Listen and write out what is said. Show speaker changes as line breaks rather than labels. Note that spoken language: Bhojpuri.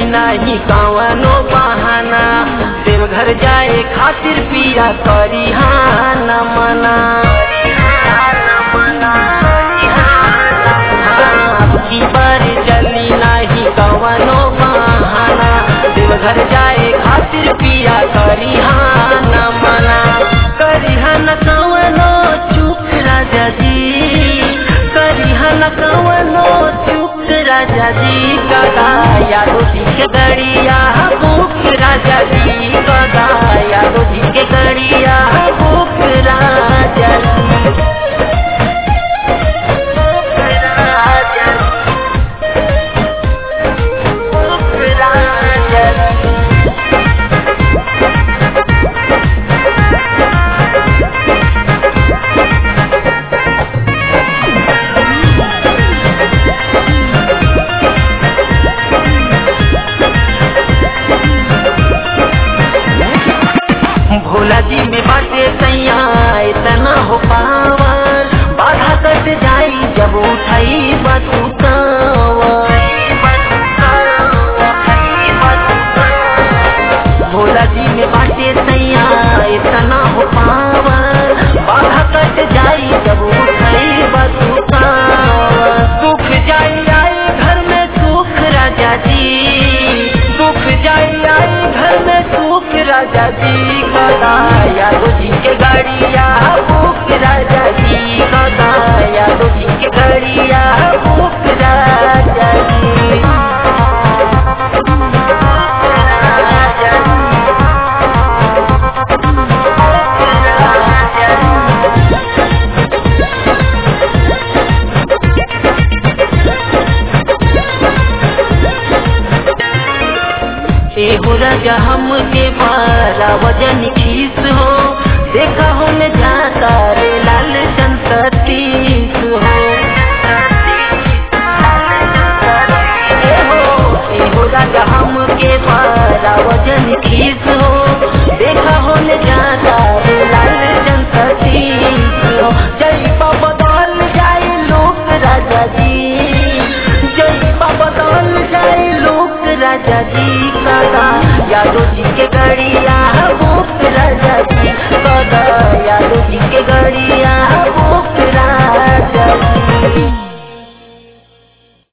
नाही कवनो बहाना देवघर जाए खातिर पिया करी हान मना की बार चली नाही कवनो बहाना देवघर जाए खातिर पिया करी हान मना करी हन कवनो चुप राजा जी करी हन कवनो चुप राजा जी कदा यादो जी के गड़िया भूख राजा जी कदा यादो जी के गड़िया भूख राजा जी भूख राजा जी भोला जी में बाटे सैया इतना हो पावर बाधा कट जाई जब उठाई भोला जी में बाटे सैया इतना हो पावर बाधा कट जाई जब उठाई सुख जाई आई घर में सुख राजा जी सुख जाई आई घर में सुख राजा जी कदा यादव जी के गाड़िया भूख राजा जी कदा यादव जी के गाड़िया भूख राजा जी एगो राजा हम के बारा वजन खीस हो देखा हो में जाता रे लाल संततीस हो एहो एगो राजा हम के बारा वजन खीस हो देखा हो में जाता रे लाल संततीस हो जय बाबा बदल जाए लोक राजा जी जय बाबा बदल जाए लोक राजा जी कदा यादव जी के गड़िया भूख राजा जी कदा यादव जी के गड़िया